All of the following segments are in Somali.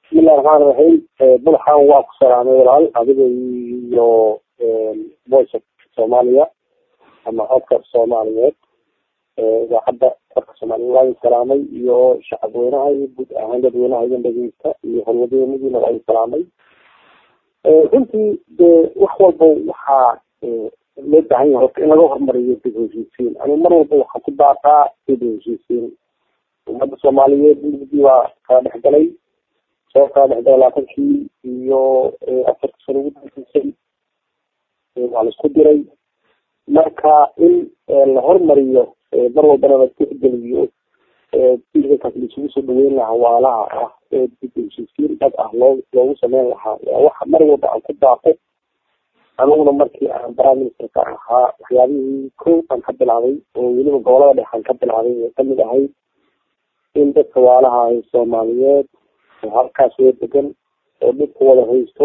bismillahi raxmaan raxiim bulxan waa ku salaamay walaal adiga iyo voice of soomaaliya ama codka soomaaliyeed idaacadda codka soomaaliyeed waa idin salaamay iyo shacabweynaha iyo guud ahaan dadweynaha idin dhegeysta iyo holwadeenadiina waa idin salaamay runtii dee wax walba waxaa loo baahan yahay horta in laga hormariyo dib heshiisiin ani mar walba waxaan ku baaqaa dib heshiisiin ummadda soomaaliyeed mugdii waa kala dhexgalay soo kala dhexgalay labaatankii iyo afarta sano ugu dambeysay waa la isku diray marka in la hormariyo mar walbana la tixgeliyo kaas laisugu soo dhaweyn lahaa waalaha ah ee dib heshiisiin dhab ah loo loogu sameyn lahaa waa waxa mar walba aan ku baaqo aniguna markii aan prime ministerka ahaa waxyaabihii ko aan ka bilaabay oo weliba gobolada dhexaan ka bilaabay ee kamid ahayd in dadka waalaha ay soomaaliyeed oo halkaas wee degan oo dhibka wada haysto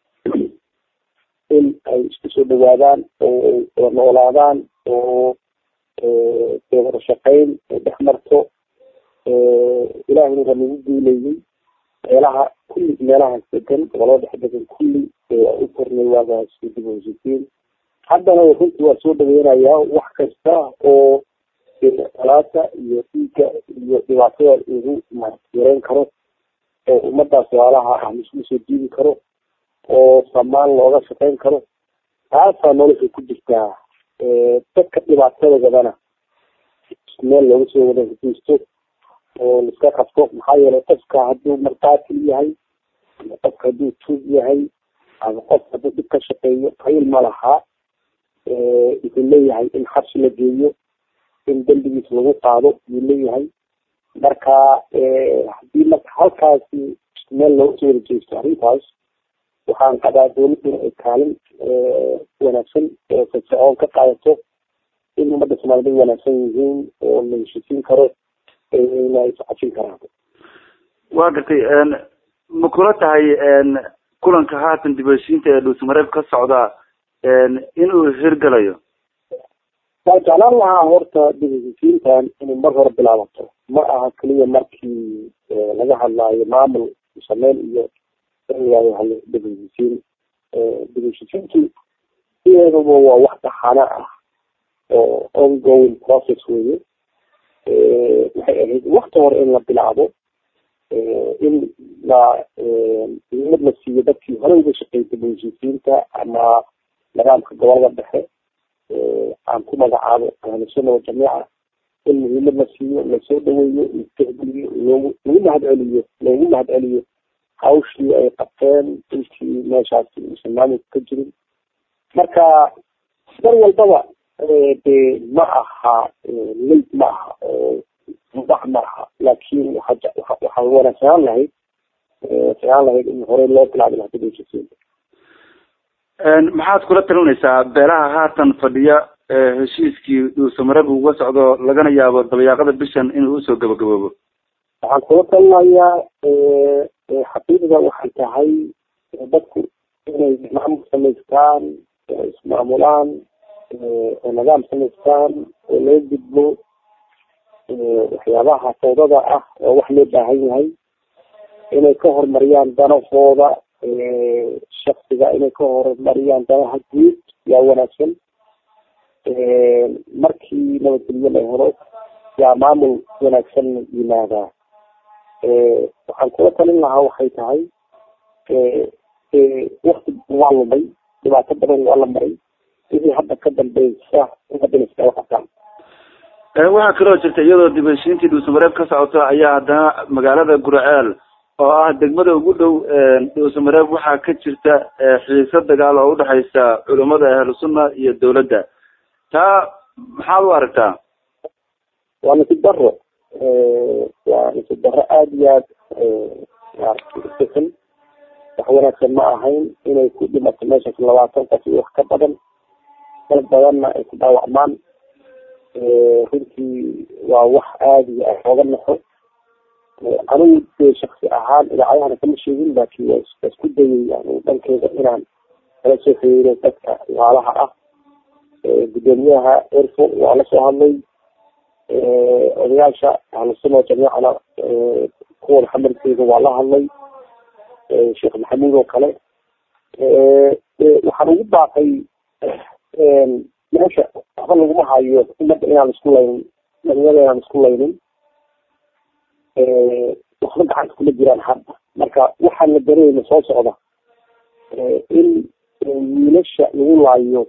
in ay isku soo dhawaadaan oo wada noolaadaan oo dee wada shaqeyn ay dhex marto ilaahayna waa nagu guuleeyey meelaha kulli meelahaas degan gobolada dhex degan kulli waa u kornay waagaas dib u heshiisiin haddana runtii waa soo dhaweynayaa wax kasta oo alaata iyo dhiigga iyo dhibaatada lagu yareyn karo oo ummadaas waalaha ah laisku soo jiidi karo oo samaan looga shaqeyn karo taasaa nolosha ku jirtaa dadka dhibaatadagadana meel looga soo wada heshiisto oo laiska qabto maxaa yeelay qofka hadduu markaatil yahay ama qofka hadduu tuug yahay ama qof hadduu dhib ka shaqeeyo qayl ma laha wuxuu leeyahay in xabsi la geeyo in dembigiis lagu qaado yuu leeyahay marka hadii marka halkaasi meel looga soo wada jeesto arrintaas waxaan qabaa dawladuna ay kaalin wanaagsan oo firfircoon ka qaadato in ummadda soomaaliyed ay wanaagsan yihiin oo la heshiisiin karo na iscajin karaan waa gartay ma kula tahay kulanka haatan dib heshiinta ee dhuusmareeb ka socda inuu hirgalayo waa jeclaan lahaa horta dib heshiisiintan inay mar hore bilaabato ma aha keliya markii laga hadlaayo maamul sameyn iyo hal dib heshiisiin dib heshiisiintu sideedaba waa wax taxano ah oo ongoing process weye waxay ahayd wakti hore in la bilaabo in la muhiimad la siiyo dadkii hore uga shaqeeyay dib heshiisiinta ama nidaamka gobolada dhexe aan ku magacaabo ahlusuna wajamiica in muhiimad la siiyo lasoo dhaweeyo latixgeliyo loogu lagu mahad celiyo loogu mahad celiyo hawshii ay qabteen intii meeshaasi uusan maamulka ka jirin marka mar walbaba de ma aha late ma aha oo mudax ma aha laakin waxa waxaa wanaagsanaan lahayd wanaagsanaan lahayd in horey loo bilaabi lahaa dib heshiisiinta maxaad kula talinaysaa beelaha haatan fadhiya heshiiskii dhuusamareeb uga socdo lagana yaabo dabayaaqada bishan inuu usoo gabagaboobo waxaan kula talinayaa xaqiiqda waxay tahay dadku inay maamul samaystaan ismaamulaan oo nidaam samaystaan oo laga gudbo waxyaabaha fawdada ah oo wax loo baahan yahay inay ka horumariyaan danahooda shaksiga inay ka horumariyaan danaha guud yaa wanaagsan markii nabadgelyo la helo yaa maamul wanaagsan yimaadaa waxaan kula talin lahaa waxay tahay wakti waa lumay dhibaato badan waa la maray wixii hadda ka dambeysa ummadana iskala qabtaan waxaa kaloo jirta iyadoo dib heshiintii dhuusamareeb ka socoto ayaa haddana magaalada guraceel oo ah degmada ugu dhow dhuusamareeb waxaa ka jirta xiise dagaal oo udhexaysa culamada ahlusunna iyo dawladda taa maxaad u aragtaa waa nasib daro waa nasib daro aada iyo aad maaragtay wax wanaagsan ma ahayn inay ku dhimato meeshaas labaatan qof iyo wax ka badan dad badanna ay ku dhaawacmaan runtii waa wax aada iyo aad ooga naxo anigu dee shaksi ahaan idaacadahana kama sheegin laakin waa isku dayay anigu dhankeyda inaan kala soo xiriiro dadka waalaha ah gudoomiyaha erfo waa lasoo hadlay odayaasha ahlusuna jamiicana kuwa xamarkeeda waa la hadlay sheekh maxamuud oo kale waxaan ugu baaqay meesha waxba laguma hayo ummadda inaan isku laynin dhalinyada inaan isku laynin waxba gacanta kuma jiraan hadda marka waxaan la dareeyna soo socda in wiilasha lagu laayo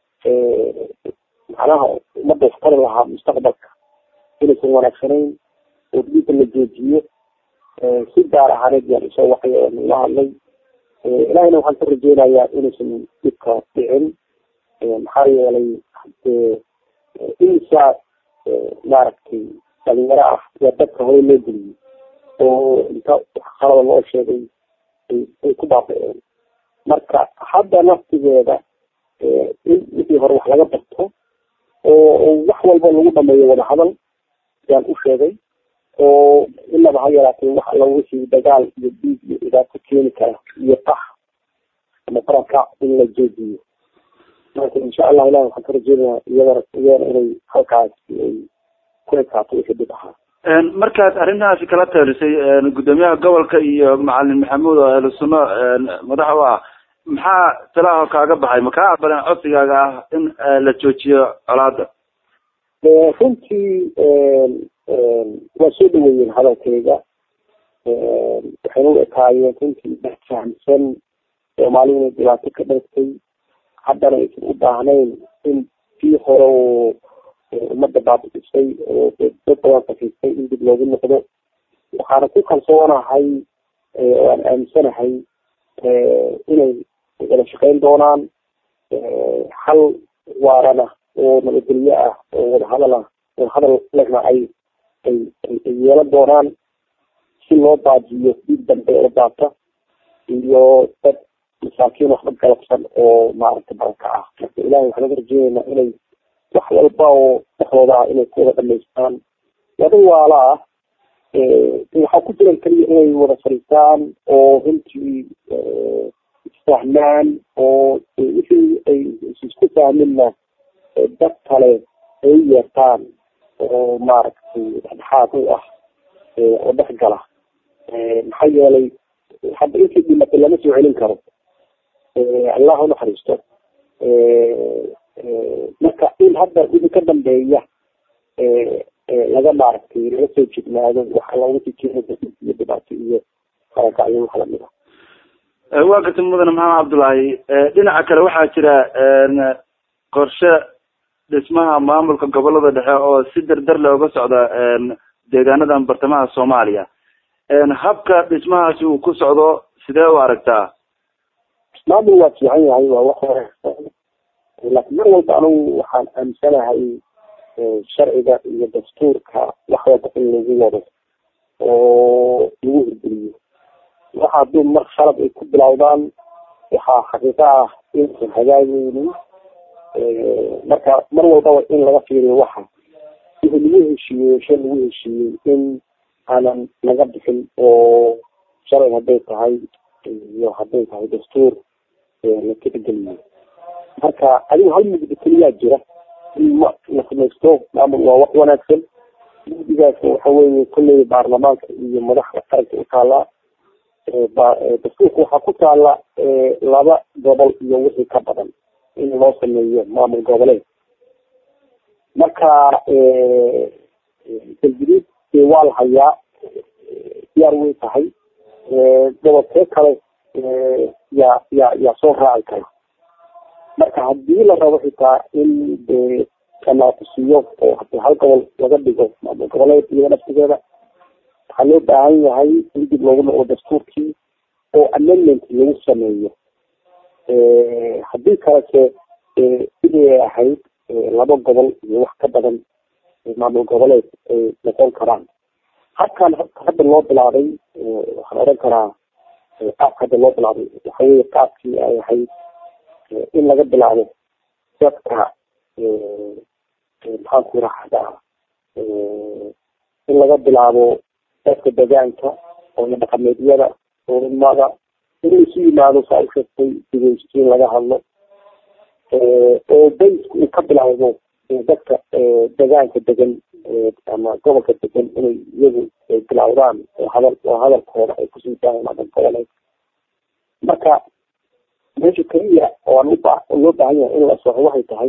macnaha ummadda waxtari lahaa mustaqbalka inaysan wanaagsanayn oo dhiigga la joojiyo si gaar ahaaneed yaan isoo waxay oo nala hadlay ilahayna waxaan ka rajeynayaa inaysan dhibka dhicin maxaa yeelay imisa maaragtay dhalinyaro ah waa dadka hore loo geliyey oo inta qalada loo sheegay ay ku baaba-een marka hadda naftigeeda in wixii hore wax laga barto oo wax walba lagu dhameeyo wadahadal yaan u sheegay oo inaba ha yaraatee wax alla wixii dagaal iyo dhiig iyo dhibaato keeni kara iyo qax ama faranka in la joojiyo marka insha allah ilahi waxaan ka rajeynayaa iyadana iyadana inay halkaas ay ku ekaato wixii dhib ahaa markaad arrintaasi kala teelisay guddoomiyaha gobolka iyo macalin maxamuud oo ahlu sunno madax u ah maxaa talaaho kaaga baxay ma kaa aqbaleen codsigaaga ah in la joojiyo colaada runtii waa soo dhaweeyeen hadalkayga waxayna u ekaayeen runtii dhex fahamsan soomaali inay dhibaato ka dhartay haddana aysan u baahnayn in kii hore oo ummadda baabi'isay oo dad badan sakiistay in dib loogu noqdo waxaana ku kalsoonahay oo aan aaminsanahay inay wada shaqeyn doonaan hal waarana oo nabadgelyo ah oo wadahadal ah wadahadal lehna ay ay ay yeelan doonaan si loo baajiyo dhiig dambe oo daata iyo dad masaakiin waxba galabsan oo maaragtay baranka ah marka ilahay waxaan uga rajeyneynaa inay wax walba oo dhexdooda ah inay ku wada dhamaystaan wada waala ah waxaa ku jiran keliya inay wada fariistaan oo runtii isfahmaan oo wixii ay isku fahminna dad kale ay u yeertaan oo maaragtay dhexdhexaad u ah oo dhex gala maxaa yeelay hadda intii dhimatay lama soo celin karo allah ha naxariisto marka in hadda wixii ka dambeeya laga maaragtay laga soo jignaado waxa looga sii keenaya iyo dhibaato iyo qarakacyo wax lamid ah waa gartay mudane maxamed cabdullaahi dhinaca kale waxaa jira qorshe dhismaha maamulka gobolada dhexe oo si dardar looga socda deegaanadan bartamaha soomaaliya habka dhismahaasi uu ku socdo sidee u aragtaa maamul waa fiican yahay waa wax wanaagsan laakiin mar walba anugu waxaan aaminsanahay sharciga iyo dastuurka wax walba in lagu wado oo lagu hirgeliyo waxa hadduu mar khalad ay ku bilowdaan waxaa xaqiiqo ah inaysan hagaageynin marka mar walbaba in laga fiiriyo waxa wixii lagu heshiiyey shay lagu heshiiyey in aanan laga bixin oo sharci hadday tahay iyo hadday tahay dastuur la tixgeliyo marka adigu hal mugdi keliyaa jira in ma la samaysto maamul waa wax wanaagsan mugdigaas waxa weeye kolley baarlamaanka iyo madaxda qaranka u taalaa dastuurka waxaa ku taala laba gobol iyo wixii ka badan in loo sameeyo maamul goboleed marka galguduud dee waa la hayaa diyaar way tahay gobolkee kale yaa yaa yaa soo raaci kara marka hadii la rabo xitaa in de kanaaqusiyo oo hadii hal gobol laga dhigo maamul goboleed iyada naftigeeda waxaa loo baahan yahay in dib loogu noqdo dastuurkii oo amendment lagu sameeyo haddii kalese sidii ahayd laba gobol iyo wax ka badan maamul goboleed ay noqon karaan habkan hadda loo bilaabay waxaan oran karaa qaabka hadda loo bilaabay waxa weye qaabkii ay ahayd in laga bilaabo dadka maxaan ku raxdaa in laga bilaabo dadka degaanka oo dhaqameedyada culimada in laisu yimaado saa u sheegtay digeystiin laga hadlo oo baysku uu ka bilaawdo dadka degaanka degan ama gobolka degan inay iyagu bilaawdaan oo hadal oo hadalkooda ay kusii daayaan ama goboleed marka meesha keliya oo aan uba loo baahan yahay in la soxo waxay tahay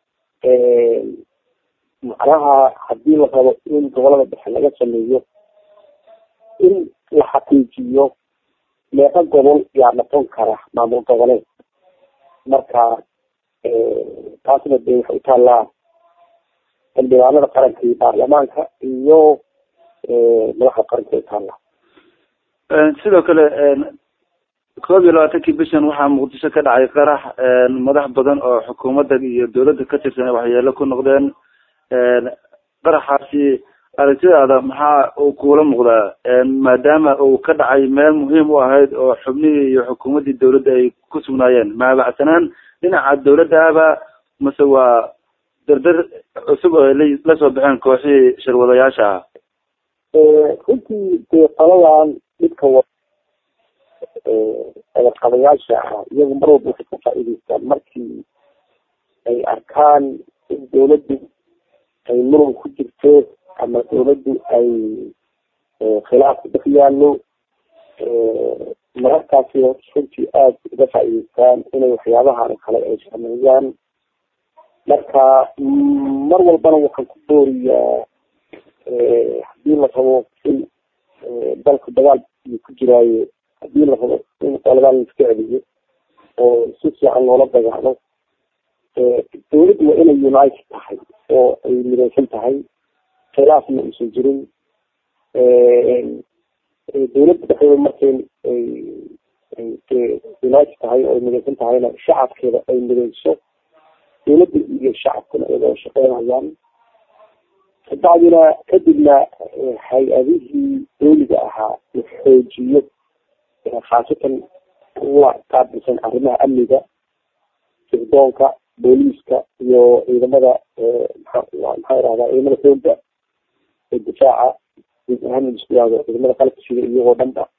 macnaha hadii la rabo in gobolada dhexe laga sameeyo in la xaqiijiyo meeqa gobol yaa noqon kara maamul goboleed marka taasna de waxay utaallaa xildhibaanada qaranka iyo baarlamaanka iyo madaxda qaranka utaallaa sidoo kale koob iyo labaatankii bishan waxaa muqdisho ka dhacay qarax madax badan oo xukuumadda iyo dawladda ka tirsan waxyeelo ku noqdeen qaraxaasi aragtidaada maxaa uu kuula muuqdaa maadaama uu ka dhacay meel muhiim u ahayd oo xubnihii iyo xukuumaddii dawladda ay ku sugnaayeen maabacsanaan dhinaca dawladda aba mase waa dardar cusub oo la soo baxeen kooxihii shirwadayaasha ah runtii dee qoladan dhibka wa eedaqabayaasha ah iyagu mar walba waxay ka faa'iidaystaan markii ay arkaan in dawladdu ay muran ku jirto ama dawladdu ay khilaaf ku dhex yaallo mararkaasi runtii aada uga faa'iidaystaan inay waxyaabahan kale ay sameeyaan marka mar walbana waxaan ku booriyaa hadii la rabo in dalka dagaal iyo ku jiraayo hadii la rabo in qoladan la iska celiyo oo si fiican loola dagaalo dawladdu waa inay united tahay oo ay midaysan tahay khilaafna uusan jirin dawladda dhexdeeda markay united tahay oo ay midaysan tahayna shacabkeeda ay midayso dawladda iyo shacabkuna ay wada shaqeynayaan kabacdina kadibna hay-adihii dawliga ahaa la xoojiyo khaasatan kuwa qaabilsan arrimaha amniga sirdoonka booliiska iyo ciidamada maxaa irahdaa ciidamada xoogga ee difaaca guud ahaan isku yahdo ciidamada qalabka sida iyagoo dhan ba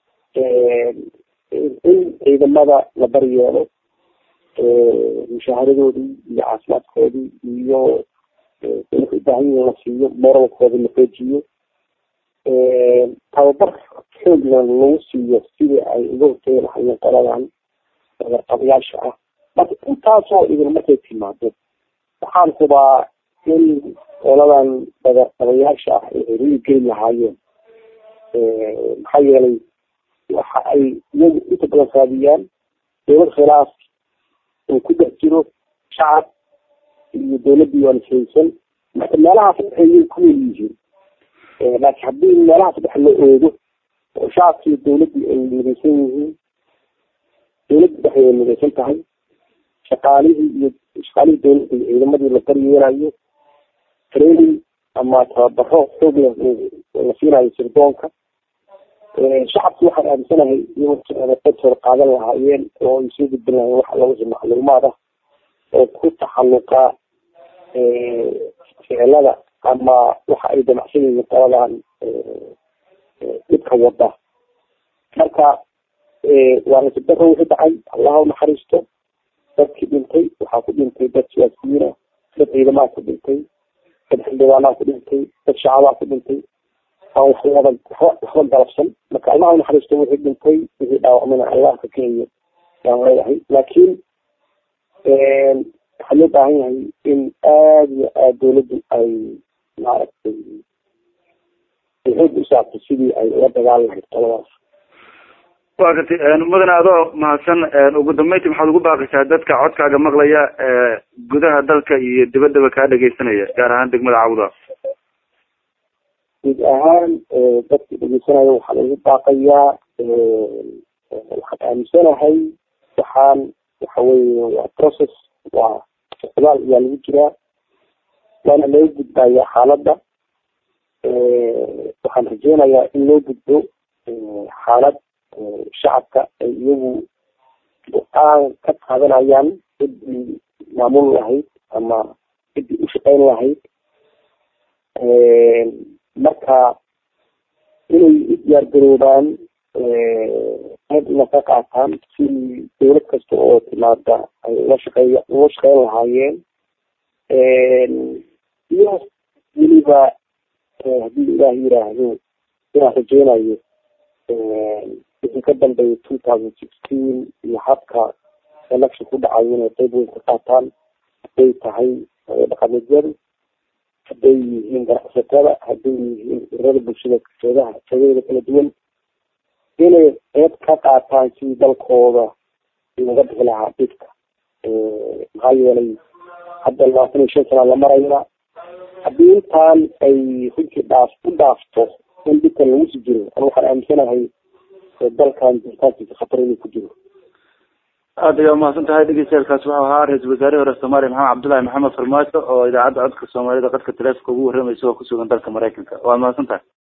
in ciidamada la baryeelo mushaharadoodii iyo caafimaadkoodii iyo waxay ubaahan yihin la siiyo moralkooda la xoojiyo tababar xoogna lagu siiyo sidii ay uga hortegi lahayeen qoladan qabayaasha ah marka intaasoo idin markay timaado waxaan hubaa in qoladan qabayaasha ah ay rili geli lahaayeen maxaa yeelay waxa ay iyagu inta badan raadiyaan dawlad khilaaf uu ku dhex jiro shacab iyo dawladdii waa nashaysan marka meelahaas waxay ku nool yihiin laakiin haddii meelahaas dhex la oogo oo shacabkii dawladdii ay midaysan yihiin dawladda dhexdeeda ay midaysan tahay shaqaalihii iyo shaqaalihii dawladda iyo ciidamadii la daryeelayo training ama tababaro xoog leh la siinayo sirdoonka shacabki waxaan aaminsanahay iyagoo qodtooda qaadan lahaayeen oo ay soo gudbin lahayen waxa lagu soo macluumaad ah oo ku taxalluqa ficilada ama waxa ay damacsan yihiin qoladan dhibka wada marka waa nasibdaro wixii dhacay allaha unaxariisto dadkii dhintay waxaa ku dhintay dad siyaasiyiina dad ciidamaha ku dhintay dad xildhibaanaha ku dhintay dad shacabaa ku dhintay aan waxwada waxba galabsan marka allaha unaxariisto wixii dhintay wixii dhaawacmana allah ka keenyo yaan leeyahay laakiin waxaa loo baahan yahay in aada iyo aada dawladdu ay maaragtay xoog u saarto sidii ay ula dagaali lahayd qoladaas wa gartay mudane adoo mahadsan ugu dambeyntii maxaad ugu baaqaysaa dadka codkaaga maqlaya gudaha dalka iyo dibaddaba kaa dhegeysanaya gaar ahaan degmada cawda guud ahaan dadka dhegeysanaya waxaa lagu baaqayaa waxaan aaminsanahay waxaan waxa weye waa process waa socdaal ayaa lagu jiraa waana laga gudbayaa xaaladda waxaan rajeynayaa in loo gudbo xaalad shacabka ay iyagu go-aan ka qaadanayaan ciddii maamul lahayd ama ciddii ushaqeyn lahayd marka inay u diyaar garoobaan qayb ina ka qaataan si dawlad kasta oo timaada ay ula shaqeey ula shaqeyn lahaayeen iyo weliba haddii ilaah yiraahdo inaan rajeynayo wixii ka dambeeyay two thousand sixteen iyo habka election ku dhacayo inay qeyb weyn ka qaataan hadday tahay dhaqameedyadu hadday yihiin ganacsatada hadday yihiin ururada bulshada seedaha seedaheeda kala duwan inay qeyb ka qaataan sidii dalkooda looga bixi lahaa dhibka maxaa yeelay hadda labaatan iyo shan sana la maraya haddii intaan ay runtii dhaaf u dhaafto in dhibkan lagu si jiro an waxaan aaminsanahay dalkan jiritaankiisa khatar inuu ku jiro aada ayaa umahadsan tahay dhegeystayaelkaas wuxuu ahaa ra-iisul wasaarihii hore soomaaliya maxamed cabdullahi maxamed farmaajo oo idaacadda codka soomaalida qadka taleefonka ugu warramaysa oo kusugan dalka maraykanka waa mahadsan tahay